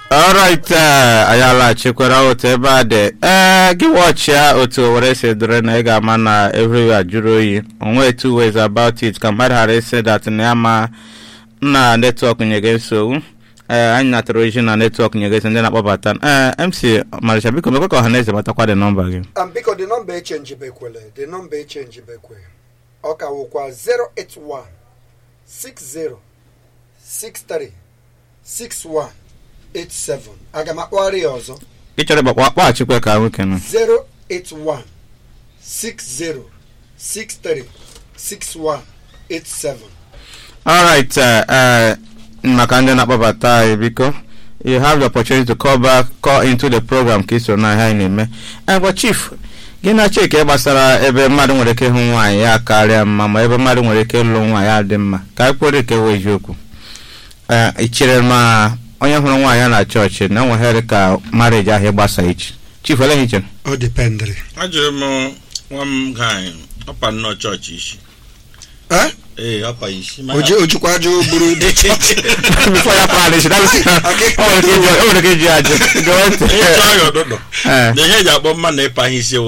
alright anyị alaghachikwara otu ebe a dị ee gị wọchịa otu owere si dịrị na ị ga-ama na everywhere jụrụ oyi onwe two ways about it ka mmadụ ghara isi dat na ya ma na netwọk nyege nsogbu ee anyị natara ozi na netwọk nyege nsogbu ndị na-akpọbata ee mc marịcha biko mekwe ka ọha na eze matakwa dị nọmba gị Um, biko the number echenji bekwele the number echenji bekwe ọ ka wụkwa 081 60 63 61 87 aga m akpọgharị ya ọzọ ị chọrọ ịgbakwa kpaghachikwa ka nwoke nọ 081 60 63 61 87 alright uh, uh, maka ndị na-akpọbata anyị biko you have the opportunity to call back call into the program ka iso na ihe anyị na-eme ngwa chief gị na chike gbasara ebe mmadụ nwere ike ịhụ nwaanyị ya karịa mma ma ebe mmadụ nwere ike ịlụ nwaanyị ya dị mma ka anyị kwere ike wee eziokwu ee ị chere ma onye hụrụ nwaanyị ya na chọọchị na enweghịrị ka marriage ahụ ịgbasa ichi chief ole ihe i chere ọ dependịrị ajụrụ m nwa m gaanyị ọpa nnọọ chọọchị isi Eh? ee ọpa isi O ji- o jikwa ajọ buru dị before ya parish that is o nwere ike iji ajụ Gee ntị. ịchọ ya ọdụdụ Eh. na ihe eji akpọ mma na ịpa ihe isi ewu